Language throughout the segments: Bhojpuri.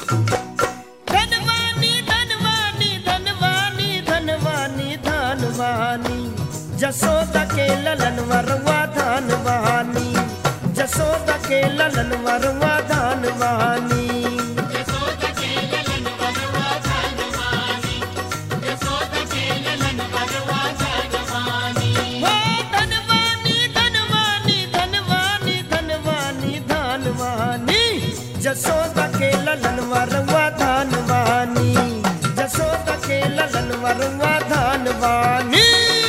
धनवानी धनवानी धनवानी धनवानी धनवानी जसोदा के ललन वरवा धनवानी जसोदा के ललन वरवा धनवानी हो धनवानी धनवानी धनवानी धनवानी धनवानी जसोदा के ललन वरवा धनवानी जसोदा के ललन वरवा धनवानी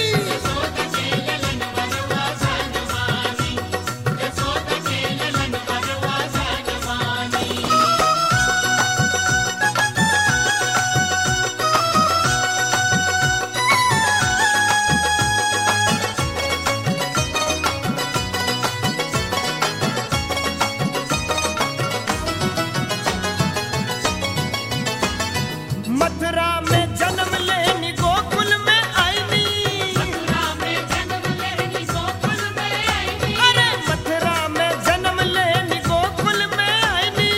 मथुरा में जन्म लेनी गोकुल में आईनी अरे मथुरा में जन्म लेनी गोकुल में आईनी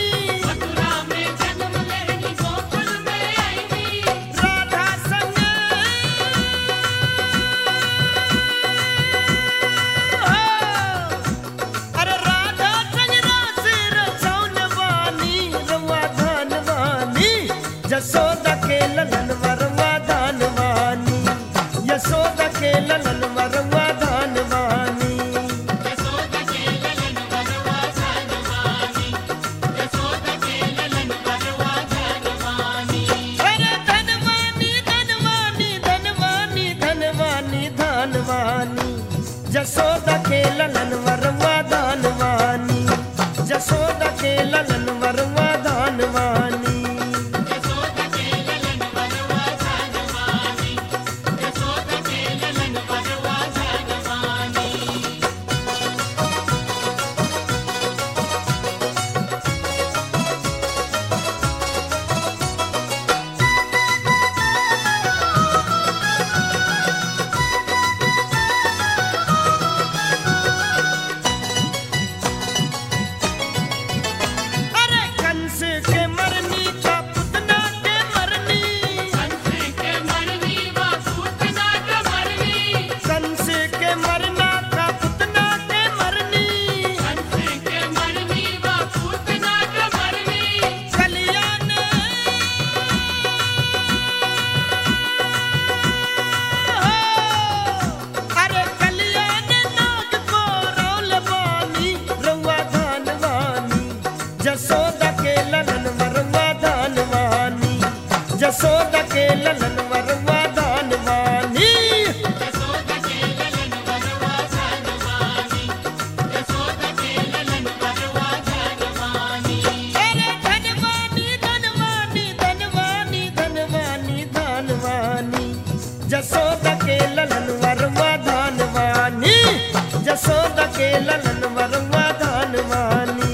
राधा संग अरे राधा संग रास रचौन वानी रवा धनवानी जसोदा के ललन वरवा धनवानी यशोदा के ललन वरवा धनवानी अरे धनवानी धनवानी धनवानी धनवानी धनवानी जसोदा के ललन वरवा धनवानी जसोदा के ललन वरवा धनवानी अरे कंस के मरनी का पुतना के मरनी कंस के मरना का पुतना के मरनी कल्याण अरे कल्याण नाग को रौल बानी रउआ धनवानी जसोदा के ललन वरवा धनवानी जसोदा के ललन वरवा धनवानी अरे धनवानी धनवानी धनवानी धनवानी धनवानी जसोदा के ललन वरवा धनवानी जसोदा के ललन वरवा धनवानी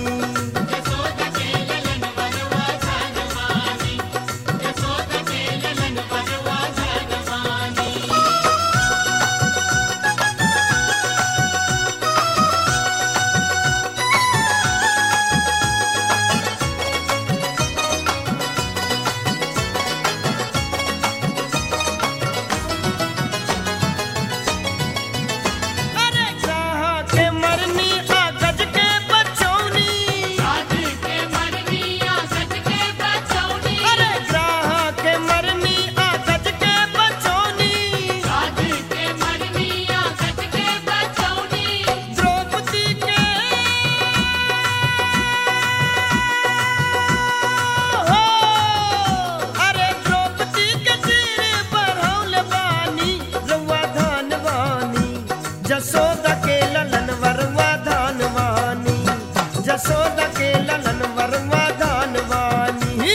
अरे कहाँ के मरनी आ गज के बचौनी अरे कहाँ के मरनी आ गज के बचौनी द्रौपदी के हो अरे द्रौपदी के सिर बढ़ौल बानी रउआ धनवानी जसोदा के ललन वरवा धनवानी जसोदा के ललन वरवा धनवानी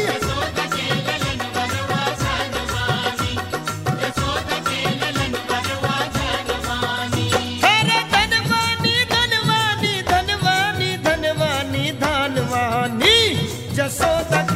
अरे धनवानी धनवानी धनवानी धनवानी धनवानी जसोदा